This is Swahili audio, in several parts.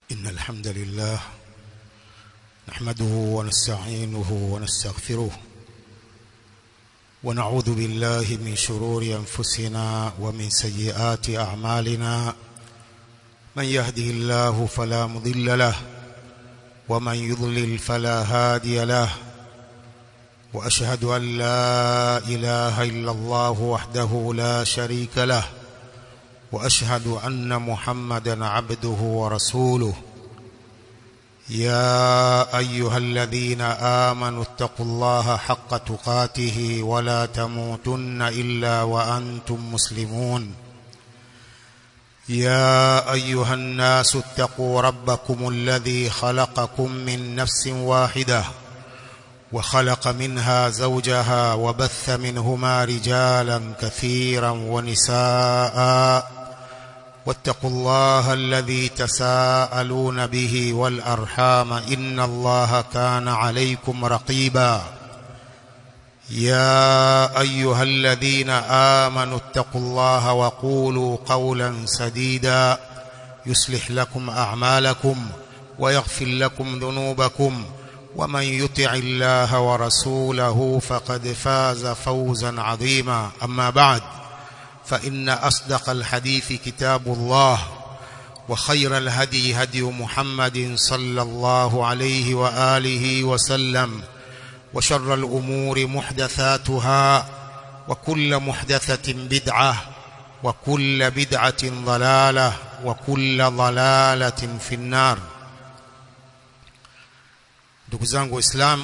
إن الحمد لله نحمده ونستعينه ونستغفره ونعوذ بالله من شرور أنفسنا ومن سيئات أعمالنا من يهده الله فلا مضل له ومن يضلل فلا هادي له وأشهد أن لا إله إلا الله وحده لا شريك له واشهد ان محمدا عبده ورسوله يا ايها الذين امنوا اتقوا الله حق تقاته ولا تموتن الا وانتم مسلمون يا ايها الناس اتقوا ربكم الذي خلقكم من نفس واحده وخلق منها زوجها وبث منهما رجالا كثيرا ونساء واتقوا الله الذي تساءلون به والارحام ان الله كان عليكم رقيبا يا ايها الذين امنوا اتقوا الله وقولوا قولا سديدا يصلح لكم اعمالكم ويغفر لكم ذنوبكم ومن يطع الله ورسوله فقد فاز فوزا عظيما اما بعد فإن أصدق الحديث كتاب الله وخير الهدي هدي محمد صلى الله عليه وآله وسلم وشر الأمور محدثاتها وكل محدثة بدعة وكل بدعة ضلالة وكل ضلالة في النار ndugu zangu waislamu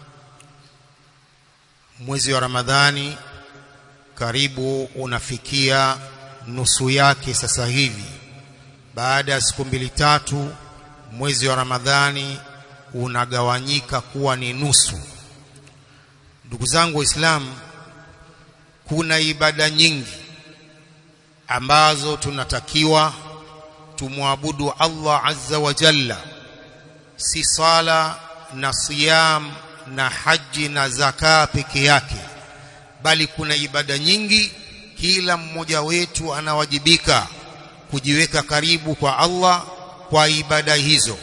mwezi wa ramadhani karibu unafikia nusu yake sasa hivi baada ya siku mbili tatu mwezi wa ramadhani unagawanyika kuwa ni nusu ndugu zangu waislamu kuna ibada nyingi ambazo tunatakiwa tumwabudu Allah azza wa jalla si sala na siyam na haji na zaka peke yake bali kuna ibada nyingi kila mmoja wetu anawajibika kujiweka karibu kwa Allah kwa ibada hizo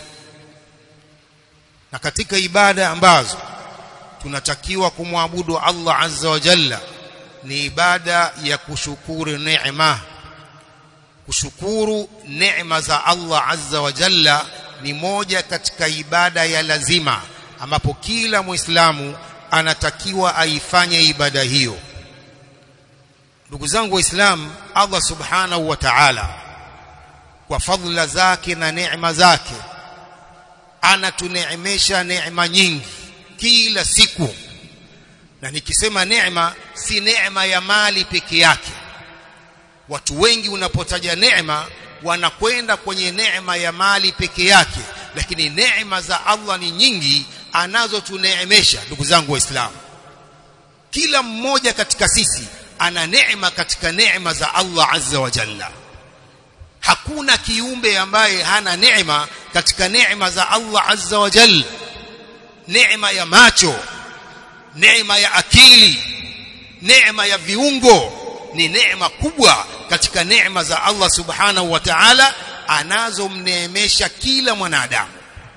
na katika ibada ambazo tunatakiwa kumwabudu Allah azza wa jalla ni ibada ya kushukuru neema kushukuru neema za Allah azza wa jalla ni moja katika ibada ya lazima ambapo kila muislamu anatakiwa aifanye ibada hiyo ndugu zangu waislamu Allah subhanahu wa ta'ala kwa fadhila zake na neema zake anatuneemesha neema nyingi kila siku na nikisema neema si neema ya mali peke yake watu wengi unapotaja neema wanakwenda kwenye neema ya mali peke yake lakini neema za Allah ni nyingi anazotuneemesha ndugu zangu waislamu kila mmoja katika sisi ana neema katika neema za Allah azza wa jalla hakuna kiumbe ambaye hana neema katika neema za Allah azza wa jalla neema ya macho neema ya akili neema ya viungo ni neema kubwa katika neema za Allah subhanahu wa ta'ala anazomneemesha kila mwanadamu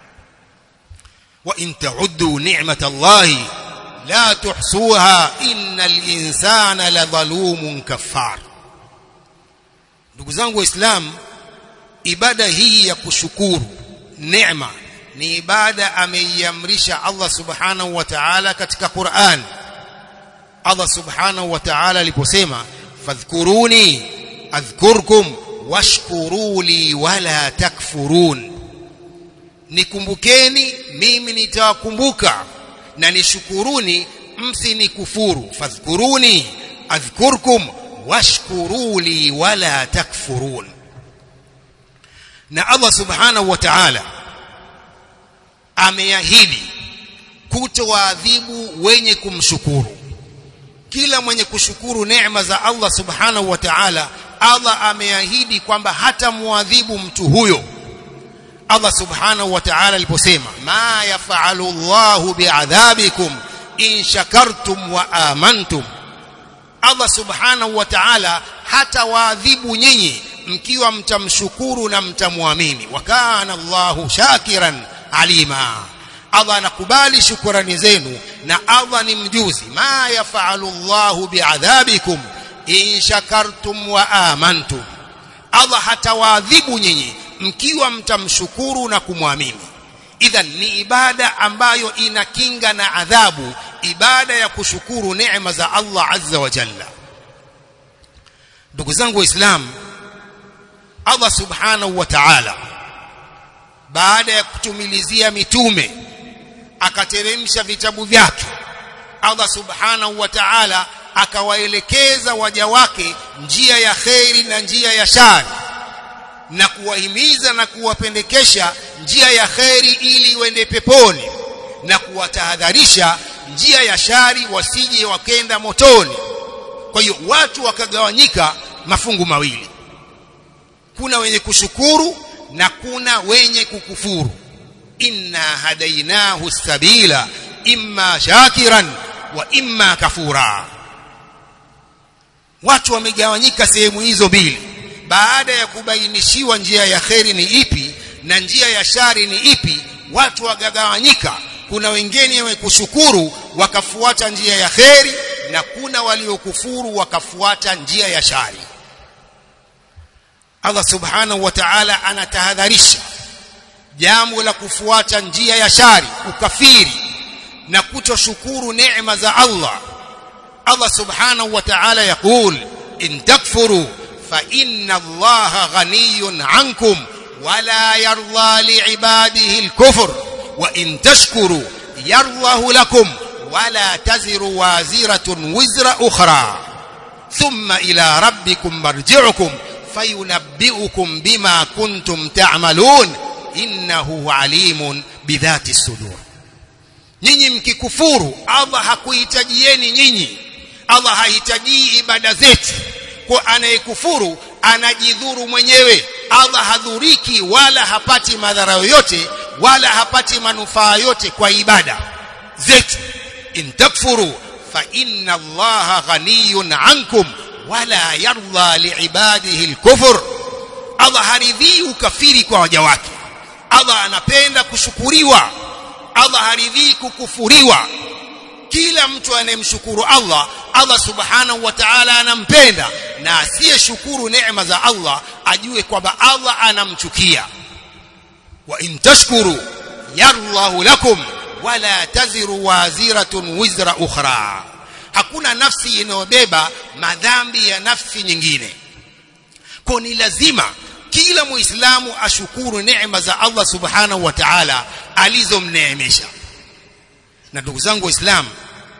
وإن تعدوا نعمة الله لا تحصوها إن الإنسان لظلوم كفار ndugu zangu waislamu ibada hii ya kushukuru neema ni ibada ameiamrisha Allah subhanahu wa ta'ala katika Qur'an Allah subhanahu wa ta'ala aliposema fadhkuruni adhkurkum washkuruli wala takfurun nikumbukeni mimi nitawakumbuka na nishukuruni msinikufuru fadhkuruni adhkurkum washkuruli wala takfurun na Allah subhanahu wa ta'ala ameahidi kutowaadhibu wenye kumshukuru kila mwenye kushukuru neema za Allah subhanahu wa ta'ala Allah ameahidi kwamba hata muadhibu mtu huyo Allah subhanahu wa ta'ala aliposema ma yaf'alu Allahu bi'adhabikum in shakartum wa amantum Allah subhanahu wa ta'ala hata waadhibu nyinyi mkiwa mtamshukuru na mtamwamini wa kana Allahu shakiran alima Allah anakubali shukurani zenu na Allah ni mjuzi ma yafalu Allahu biadhabikum in shakartum wa amantum Allah hatawaadhibu nyinyi mkiwa mtamshukuru na kumwamini idhan ni ibada ambayo ina kinga na adhabu ibada ya kushukuru neema za Allah azza wa jalla ndugu zangu waislamu Allah subhanahu wa ta'ala baada ya kutumilizia mitume akateremsha vitabu vyake Allah subhanahu wa ta'ala akawaelekeza waja wake njia ya kheri na njia ya shari na kuwahimiza na kuwapendekesha njia ya kheri ili wende peponi na kuwatahadharisha njia ya shari wasije wakenda motoni kwa hiyo watu wakagawanyika mafungu mawili kuna wenye kushukuru na kuna wenye kukufuru inna hadainahu sabila imma shakiran wa imma kafura watu wamegawanyika sehemu hizo mbili baada ya kubainishiwa njia ya kheri ni ipi na njia ya shari ni ipi watu wagagawanyika kuna wengine wenye kushukuru wakafuata njia ya kheri na kuna waliokufuru wakafuata njia ya shari Allah subhanahu wa ta'ala anatahadharisha jambo la kufuata njia ya shari ukafiri na kutoshukuru neema za Allah Allah subhanahu wa ta'ala yakul in takfuru fa inna Allah ghaniyun ankum wala yarda liibadihi al-kufr wa in tashkuru yardahu lakum wala taziru waziratun wizra ukhra thumma ila rabbikum marji'ukum fayunabbi'ukum bima kuntum ta'malun innahu alimun bidhati sudur nyinyi mkikufuru Allah hakuhitajieni nyinyi Allah hahitaji ibada zetu kwa anayekufuru anajidhuru mwenyewe Allah hadhuriki wala hapati madhara yoyote wala hapati manufaa yote kwa ibada zetu in takfuru fa inna allaha ghaniyun ankum wala yarda liibadihi alkufr Allah haridhii ukafiri kwa waja wake Allah anapenda kushukuriwa Allah haridhii kukufuriwa kila mtu anayemshukuru Allah Allah subhanahu wa ta'ala anampenda na asiyeshukuru neema za Allah ajue kwamba Allah anamchukia wa in tashkuru yarallahu lakum wala taziru waziratun wizra ukhra hakuna nafsi inayobeba madhambi ya nafsi nyingine kwa ni lazima kila muislamu ashukuru neema za Allah subhanahu wa ta'ala alizomneemesha na ndugu zangu waislamu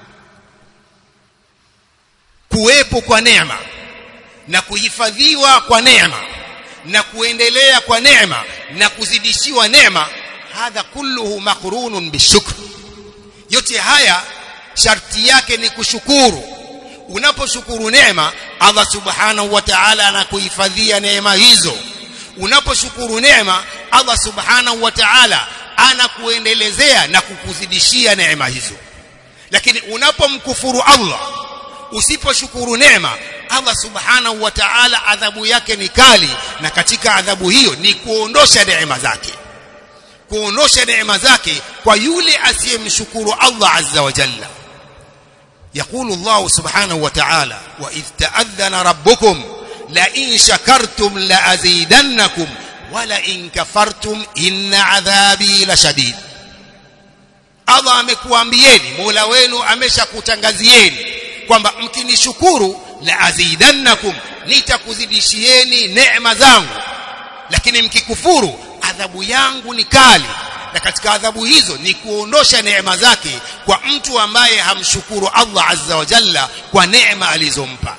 kuwepo kwa neema na kuhifadhiwa kwa neema na kuendelea kwa neema na kuzidishiwa neema hadha kulluhu maqrunun bishukr yote haya sharti yake ni kushukuru unaposhukuru neema Allah subhanahu wa ta'ala anakuhifadhia neema hizo unaposhukuru neema Allah subhanahu wa ta'ala anakuendelezea na kukuzidishia neema hizo lakini unapomkufuru Allah usiposhukuru neema Allah subhanahu wa ta'ala adhabu yake ni kali na katika adhabu hiyo ni kuondosha neema zake kuondosha neema zake kwa yule asiyemshukuru Allah azza wa jalla يقول الله سبحانه وتعالى وإذ تأذن ربكم لئن شكرتم لأزيدنكم ولئن كفرتم إن عذابي لشديد Allah amekuambieni Mola wenu ameshakutangazieni kwamba mkinishukuru la azidannakum nitakuzidishieni neema zangu lakini mkikufuru adhabu yangu ni kali na katika adhabu hizo ni kuondosha neema zake kwa mtu ambaye hamshukuru Allah azza wa jalla kwa neema alizompa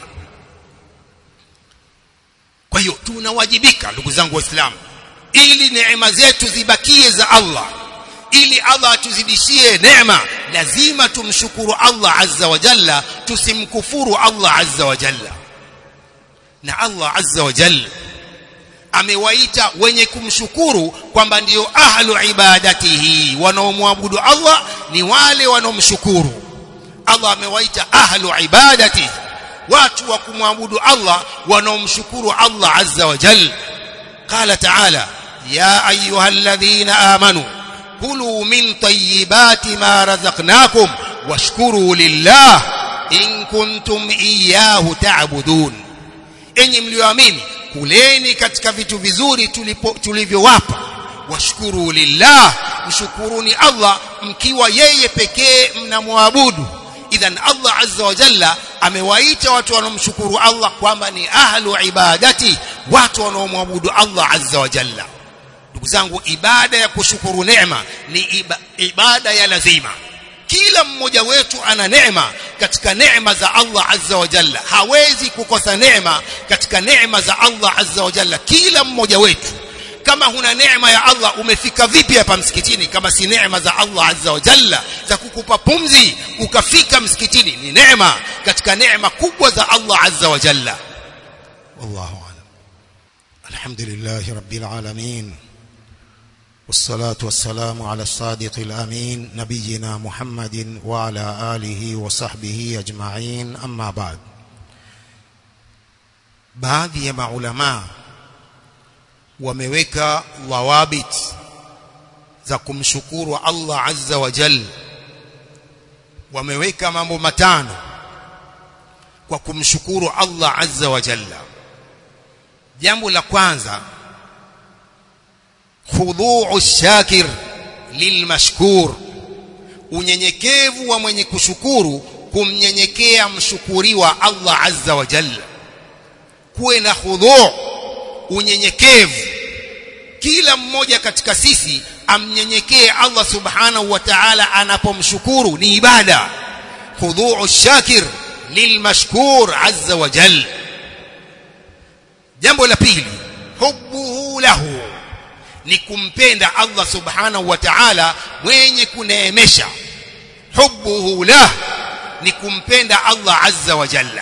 kwa hiyo tunawajibika ndugu zangu waislamu ili neema zetu zibakie za Allah ili Allah atuzidishie neema lazima tumshukuru Allah azza wa jalla tusimkufuru Allah azza wa jalla na Allah azza wa jalla amewaita wenye kumshukuru kwamba ndio ahlu ibadatihi wanaomwabudu Allah ni wale wanaomshukuru Allah amewaita ahlu ibadatihi watu wa kumwabudu Allah wanaomshukuru Allah azza wa jalla qala ta'ala ya ayyuhalladhina amanu kulu min tayyibati ma razaqnakum washkuru lillah in kuntum iyyahu ta'budun enyi mlioamini kuleni katika vitu vizuri tulivyowapa washkuru lillah mshukuruni Allah mkiwa yeye pekee mnamwabudu idhan Allah azza wa jalla amewaita watu wanaomshukuru Allah kwamba ni ahlu ibadati watu wanaomwabudu Allah azza wa jalla ndugu zangu ibada ya kushukuru neema ni iba, ibada ya lazima kila mmoja wetu ana neema katika neema za Allah azza wa jalla hawezi kukosa neema katika neema za Allah azza wa jalla kila mmoja wetu kama huna neema ya Allah umefika vipi hapa msikitini kama si neema za Allah azza wa jalla za kukupa pumzi ukafika msikitini ni neema katika neema kubwa za Allah azza wa jalla wallahu a'lam alhamdulillahi rabbil alamin والصلاة والسلام على الصادق الأمين نبينا محمد وعلى آله وصحبه أجمعين أما بعد baadhi ya maulamaa wameweka dhawabit za kumshukuru Allah azza wa jal wameweka mambo matano kwa kumshukuru Allah azza wa jalla jambo la kwanza khudhu'u shakir lilmashkur unyenyekevu wa mwenye kushukuru kumnyenyekea mshukuriwa Allah azza wa jalla kuwe na khudhu' unyenyekevu kila mmoja katika sisi amnyenyekee Allah subhanahu wa ta'ala anapomshukuru ni ibada khudhu'u shakir lilmashkur azza wa jalla jambo la pili hubbuhu lahu ni kumpenda Allah subhanahu wa ta'ala mwenye kuneemesha hubbuhu lah ni kumpenda Allah azza wa jalla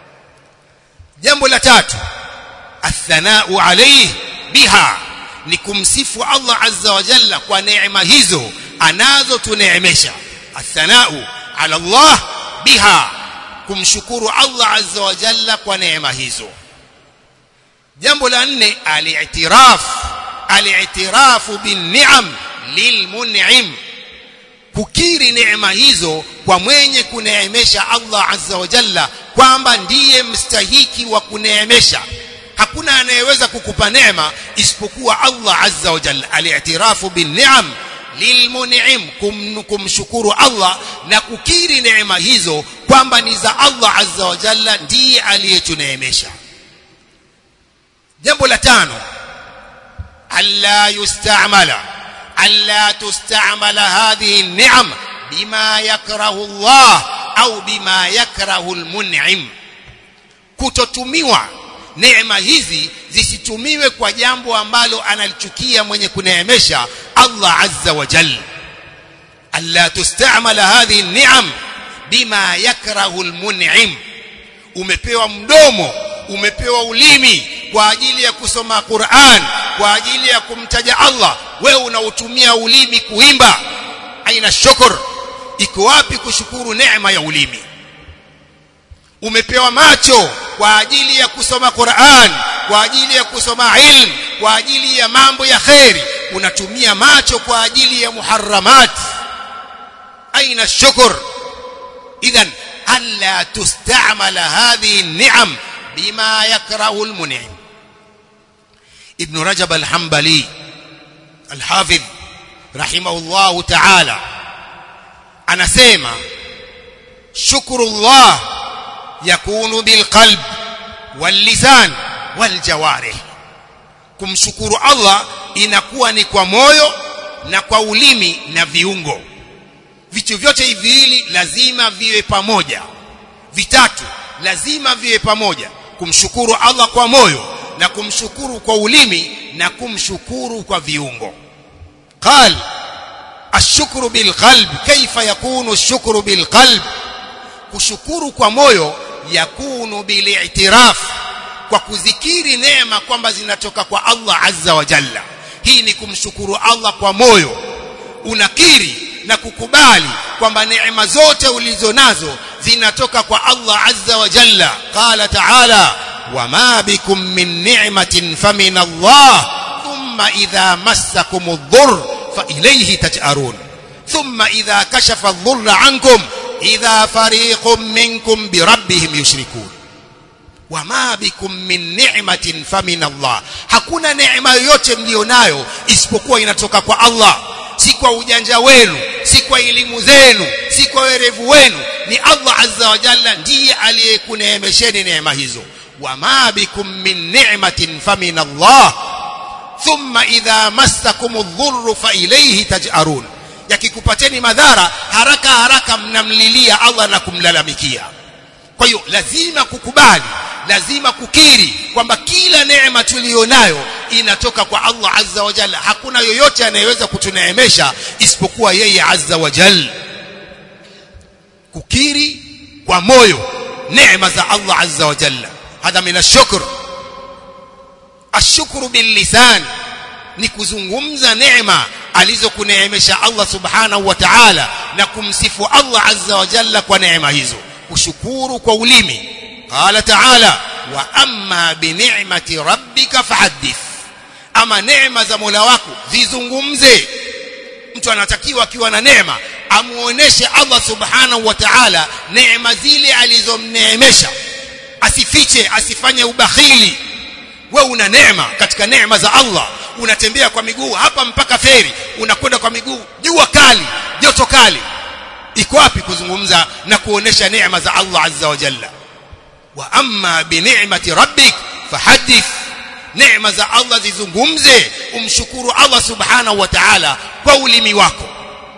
jambo la tatu athanau alayhi biha ni kumsifu Allah azza wa jalla kwa neema hizo anazo tuneemesha athanau ala Allah biha kumshukuru Allah azza wa jalla kwa neema hizo jambo la nne al-i'tiraf al-i'tirafu bin-ni'am lilmun'im kukiri neema hizo kwa mwenye kuneemesha Allah azza wa jalla kwamba ndiye mstahiki wa kuneemesha hakuna anayeweza kukupa neema isipokuwa Allah azza wa jalla al-i'tirafu bin-ni'am lilmun'im kum, kumshukuru Allah na kukiri neema hizo kwamba ni za Allah azza wa jalla ndiye aliyetuneemesha jambo la tano alla yustamala alla tustamala hadhihi an-ni'am bima yakrahu Allah au bima yakrahu al-mun'im kutotumiwa neema hizi zisitumiwe kwa jambo ambalo analichukia mwenye kuneemesha Allah azza wa jalla alla tustamala hadhihi an-ni'am bima yakrahu al-mun'im umepewa mdomo umepewa ulimi kwa ajili ya kusoma Qur'an kwa ajili ya kumtaja Allah wewe unautumia ulimi kuimba aina shukr iko wapi kushukuru neema ya ulimi umepewa macho kwa ajili ya kusoma Qur'an kwa ajili ya kusoma ilm kwa ajili ya mambo ya khairi unatumia macho kwa ajili ya muharramat aina shukr idhan alla tustamala hadhihi an-ni'am bima yakrahu al-mun'im ibn rajab al-hanbali al-hafidh rahimahullah ta'ala anasema shukrullah yakunu bilqalb wallisan waljawarih kumshukuru Allah inakuwa ni kwa moyo na kwa ulimi na viungo vitu vyote hivi lazima viwe pamoja vitatu lazima viwe pamoja kumshukuru Allah kwa moyo na kumshukuru kwa ulimi na kumshukuru kwa viungo قال الشكر بالقلب كيف يكون الشكر بالقلب kushukuru kwa moyo yakunu bili'tiraf kwa kuzikiri neema kwamba zinatoka kwa Allah azza wa jalla hii ni kumshukuru Allah kwa moyo unakiri na kukubali kwamba neema zote ulizo nazo zinatoka kwa Allah azza wa jalla qala ta'ala wama bikum min ni'matin famin Allah thumma idha massakum ad-dhurr fa ilayhi taj'arun thumma idha kashafa ad-dhurra 'ankum idha fariqun minkum bi rabbihim yushrikun wama bikum min ni'matin famin Allah hakuna neema yoyote mlionayo isipokuwa inatoka kwa Allah si kwa ujanja wenu si kwa elimu zenu si kwa werevu wenu ni Allah azza wa jalla ndiye aliyekuneemesheni neema hizo wama bikum min ni'matin famin Allah thumma idha massakum adh-dhurru fa ilayhi taj'arun yakikupateni madhara haraka haraka mnamlilia Allah na kumlalamikia kwa hiyo lazima kukubali lazima kukiri kwamba kila neema tuliyonayo inatoka kwa Allah azza wa jalla hakuna yoyote anayeweza kutuneemesha isipokuwa yeye azza wa jalla kukiri kwa moyo neema za Allah azza wa jalla hadha min ashukr ashukru bil lisan ni kuzungumza neema alizokuneemesha Allah subhanahu wa ta'ala na kumsifu Allah azza wa jalla kwa neema hizo kushukuru kwa ulimi qala ta'ala wa amma bi ni'mati rabbika fahaddith ama neema za Mola wako zizungumze mtu anatakiwa akiwa na neema amuoneshe Allah subhanahu wa ta'ala neema zile alizomneemesha asifiche asifanye ubakhili wewe una neema katika neema za Allah unatembea kwa miguu hapa mpaka feri unakwenda kwa miguu jua kali joto kali iko wapi kuzungumza na kuonesha neema za Allah azza wa jalla wa amma bi ni'mati rabbik fahaddith neema za Allah zizungumze umshukuru Allah subhanahu wa ta'ala kwa ulimi wako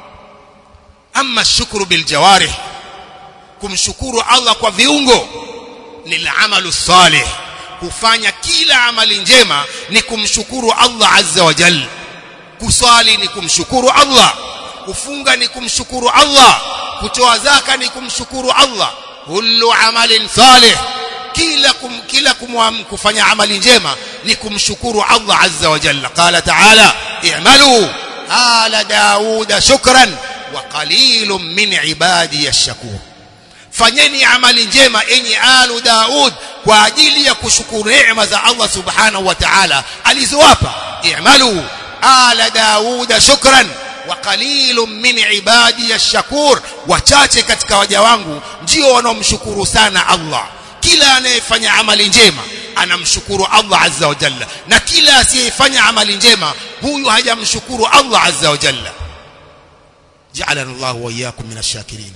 amma shukru bil jawarih kumshukuru Allah kwa viungo ni amalu salih kufanya kila amali njema ni kumshukuru Allah azza wa jalla kuswali ni kumshukuru Allah kufunga ni kumshukuru Allah kutoa zaka ni kumshukuru Allah kullu amalin salih kila kum, kila kumwam, kufanya amali njema ni kumshukuru Allah azza wa jalla qala ta'ala i'malu ala dauda shukran wa qalilun min ibadi ash-shakur fanyeni amali njema enyi alu daud kwa ajili ya kushukuru neema za Allah subhanahu wa ta'ala alizowapa i'malu ala dauda shukran wa qalilun min ibadi ash-shakur wachache katika waja wangu ndio wanaomshukuru sana Allah kila anayefanya amali njema anamshukuru Allah azza wa jalla na kila asiyefanya amali njema huyu hajamshukuru Allah azza wa jalla ja'alana Allah wa iyyakum min ash-shakirin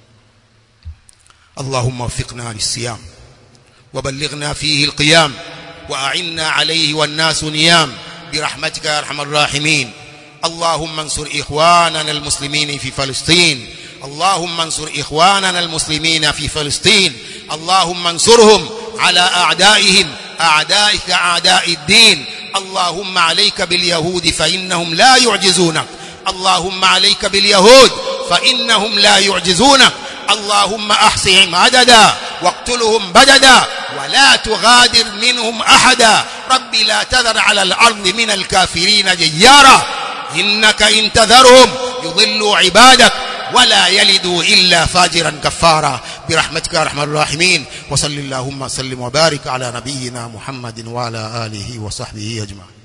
اللهم وفقنا للصيام وبلغنا فيه القيام وأعنا عليه والناس نيام برحمتك يا أرحم الراحمين اللهم انصر إخواننا المسلمين في فلسطين اللهم انصر إخواننا المسلمين في فلسطين اللهم انصرهم على أعدائهم أعدائك أعداء الدين اللهم عليك باليهود فإنهم لا يعجزونك اللهم عليك باليهود فإنهم لا يعجزونك اللهم احصهم عددا واقتلهم بددا ولا تغادر منهم احدا رب لا تذر على الارض من الكافرين ديارا انك ان تذرهم يضلوا عبادك ولا يلدوا الا فاجرا كفارا برحمتك يا ارحم الراحمين وصل اللهم وسلم وبارك على نبينا محمد وعلى اله وصحبه اجمعين